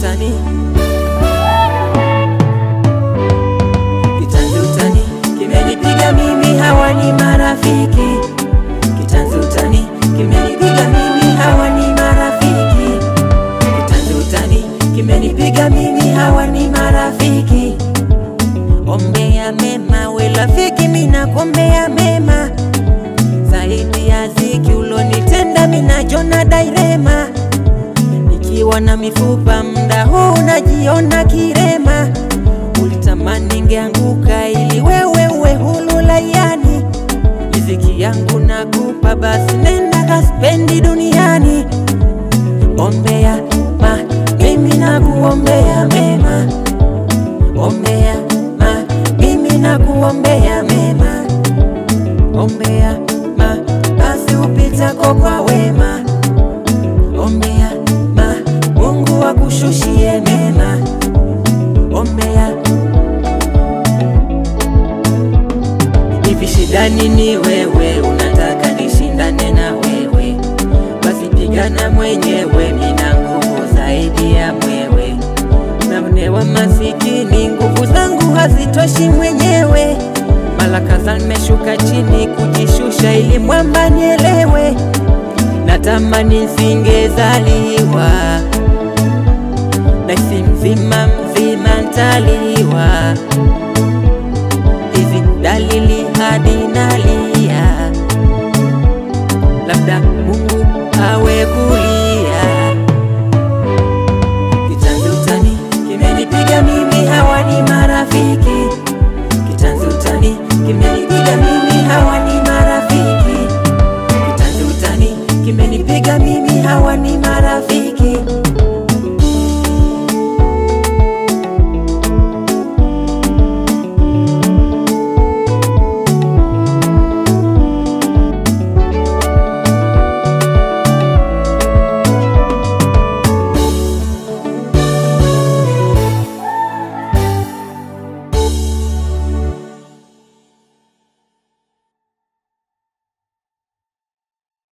utani, kitanzi utani kimenipiga mimi, hawa ni marafiki. Kitanzi utani kimenipiga mimi, hawa ni marafiki. Kitanzi utani kimenipiga mimi, hawa ni marafiki. Ombea mema we rafiki, mina kuombea mema zaidi ya ziki ulonitenda, mina jona dairema nikiwa na mifupa mda huu najiona kirema. Ulitamani ngeanguka ili wewe uwe hulu layani, riziki yangu nakupa, basi nenda kaspendi duniani. Ombea ma mimi nakuombea mema, ombea ma mimi nakuombea mema, ombea ma basi upitako kwa wema, ombea ma Mungu akushushie mema, ombea hivi shida nini wewe, unataka nishindane na wewe? Basi pigana mwenyewe, mina nguvu zaidi ya mwewe. Naonewa masikini, nguvu zangu hazitoshi mwenyewe. Mara kadhaa nimeshuka chini kujishusha, ili mwamba nielewe. Natamani nisingezaliwa, naisi mzima mzima ntaliwa hizi dalili hadi nalia, labda Mungu awe kulia. Kitanzi utani kimenipiga mimi, hawa ni marafiki. Kitanzi utani kimenipiga mimi, hawa ni marafiki. Kitanzi utani kimenipiga mimi, hawa ni